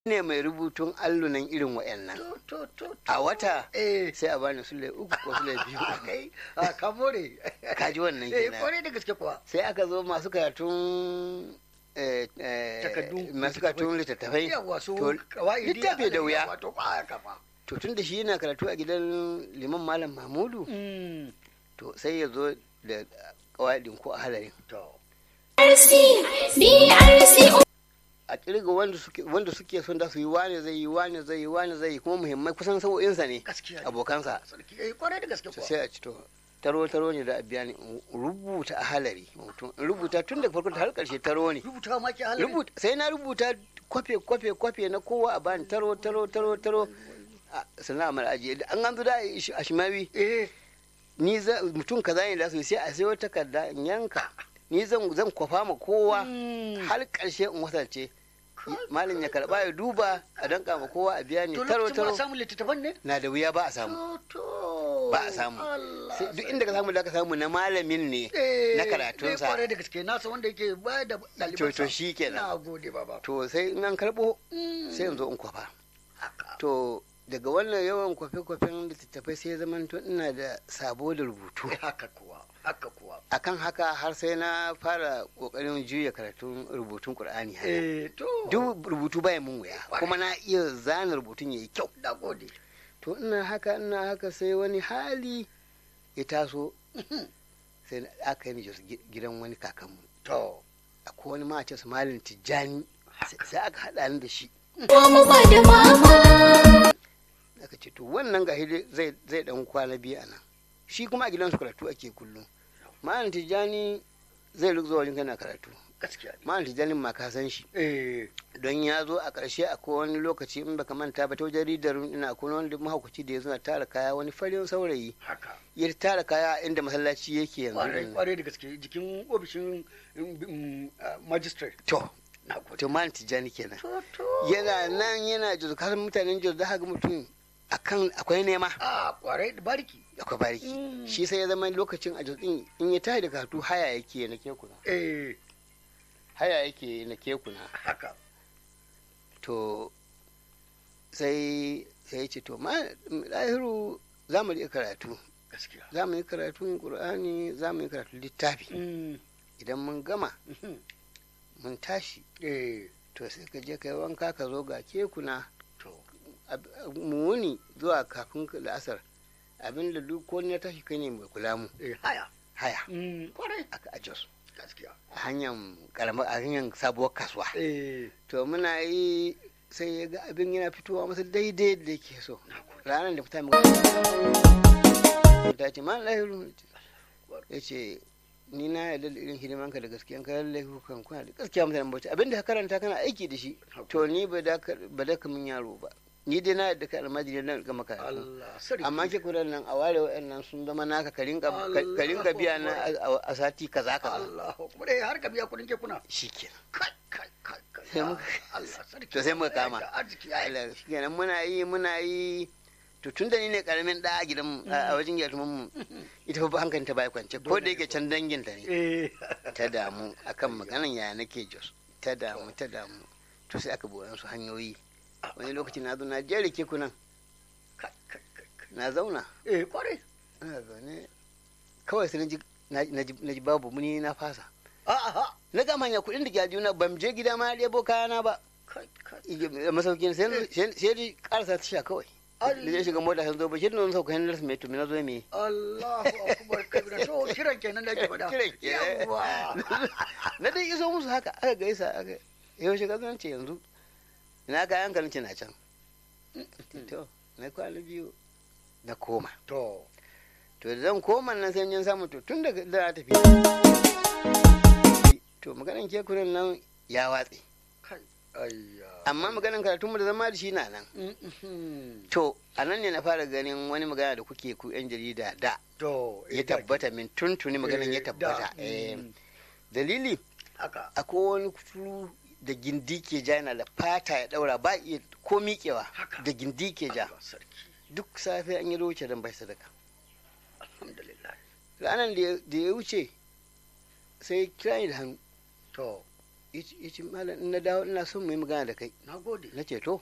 ne mai rubutun allunan irin wa'annan to to to a wata eh sai a bani sule uku ko sule biyu kai a ka more ka ji wannan eh kenan kwarai da gaske kuwa sai aka zo masu karatun eh, eh, Takardu, masu karatun littattafai yawa su to kawaidi littafi da wuya wato ba haka ba to tun da shi yana karatu a gidan liman malam mahmudu Mm, to sai ya zo da kawaidin ko a halarin to BRC, BRC, a kirga wanda suke wanda suke son da su yi wane zai yi wane zai yi wane zai yi kuma muhimmai kusan sa'o'insa ne gaskiya ne. abokansa sarki eh kwarai da gaske to kuwa sai a ci to taro taro ne da a biya ni in rubuta a halari mutum in rubuta tun daga farko har karshe taro ne rubuta ma ki halin rubuta sai na rubuta kwafe kwafe kwafe na kowa a bani taro taro taro taro a sannan a mara ajiye an an zo da a shimawi eh ni za mutum kaza ne da su yi, sai a sayo takarda in yanka ni zan zan kwafa ma kowa mm, har karshe in wasance malam ya karba ya duba a danka ma kowa a biya ni to taro lokacin ba taro a samu littattafan ne na da wuya ba a samu to to ba a samu Allah Sai duk inda ka samu da ka samu na malamin ne eh na eh, karatunsa kwarai da gaske nasa wanda yake ba da to ɗalibansa to shi kenan na gode baba to sai in an karbo Mm, sai in zo in kwafa haka to daga wannan yawan kwafe-kwafen littattafai sai zaman to ina da sabo da rubutu Eh, haka kuwa haka kuwa akan haka har sai na fara kokarin juya karatun rubutun qur'ani haka. eh to duk rubutu baya mun wuya kuma na iya zana rubutun yayi kyau na gode to ina haka ina haka sai wani hali ya taso sai na- aka yi ni Jos gi- gidan wani kakanmu to akwai wani mace su malin tijjani sai- sai aka haɗa ni da shi mu ba da mama. aka ce to wannan ga zai zai dan kwana biyu a nan shi kuma a gidansu karatu ake kullum malin tijjani zai ruk zuwa wajen kana karatu gaskiya ne malin tijjani ma ka san shi eh don ya zo a ƙarshe akwai wani lokaci in baka manta ba ta wajen ridar ina akwai wani mahaukaci da ya zo na tara kaya wani farin saurayi haka ya tara kaya inda masallaci yake kwarai yanzu kwarai da gaske jikin ofishin mm, mm, ah, magistrate to na gode to malin tijjani kenan to to yana nan yana jos kasan mutanen jos da haka mutum akan akwai nema a kwarai da bariki akwai bariki Mm. shi sai ya zama lokacin a jos din in ya tashi da karatu haya yake na kekuna eh haya yake na kekuna haka to sai sai ya ce to ma lahiru za mu yi karatu gaskiya za mu yi karatun qur'ani za mu yi karatun littafi Mm, idan mun gama mhm, mun tashi eh to sai ka je kai wanka ka zo ga kekuna to ab- mu wuni zuwa kafin la'asar abinda duk ko na tashi kai ne mai kula mu eh haya haya Mm, kwarai aka a jos gaskiya a hanyar karamar a hanyar sabuwar kasuwa eh to muna yi sai ya ga abin yana fitowa masa daidai da yake so na gode ranar da fita mu ta ce ma lahiru ya ce ni na yarda da irin hidimanka da gaskiyan ka lallai kukan kuna da gaskiya mutanen bauchi abin da ka karanta kana aiki da shi to ni ba da ka ba da ka min yaro ba ni dai na yarda ka almajiri na ga maka Allah sarki amma ke kudan nan a ware wa'annan sun zama naka ka rinka ka rinka biya na a- a sati kaza kaza Allah kuma dai har ka biya kudin kekuna shikenan kai kai kai kai Sai muka- Allah sarki to sai muka kama. Da arziki ya yi Allah shikenan muna yi muna yi to tun da ni ne karamin da a gidan mu a wajen gyatuman mu ita fa hankalin ta bai kwance ko da yake can dangin ta ne eh ta damu akan maganan yaya nake jos ta damu ta damu to sai aka buwan su hanyoyi wani lokaci na zo na jere kekunan kai kai kai kai. na zauna eh kwarai ina zaune kawai sai na ji na ji na ji babu muni na fasa a a na gama hanya kuɗin da ke aljuna ban je gida ma ɗebo kayana ba kai kai a masaukin sai sai sai dai karasa tasha kawai da zai shiga mota sun zo ba shi da wani sauka hannun mai tumi na zo me Allahu akbar kabira to kiran kenan da ke faɗa Kiran kenan. Yawwa. na dai iso musu haka aka gaisa aka yau shiga zan ce yanzu ina kayan ka nace na can to na kwana biyu na koma to to da zan koma nan sai jin samu to tun daga da na tafi to maganan kekunan nan ya watse kai ayya amma maganan karatunmu da zama da shi na nan Mhm. to a nan ne na fara ganin wani magana da kuke ku yan jarida da to ya tabbata min tuntuni maganan ya Eh, da. tabbata Eh, Mm. dalili haka akwai wani kuturu da gindi ke ja yana da fata ya daura ba iya ko miƙewa Haka. da gindi ke ja Allah sarki duk safe an yi wuce don bai sadaka alhamdulillah ranar da ya- da ya wuce sai kira ni da hannu to yace yace malam in na dawo ina son mu yi magana da kai na gode na ce to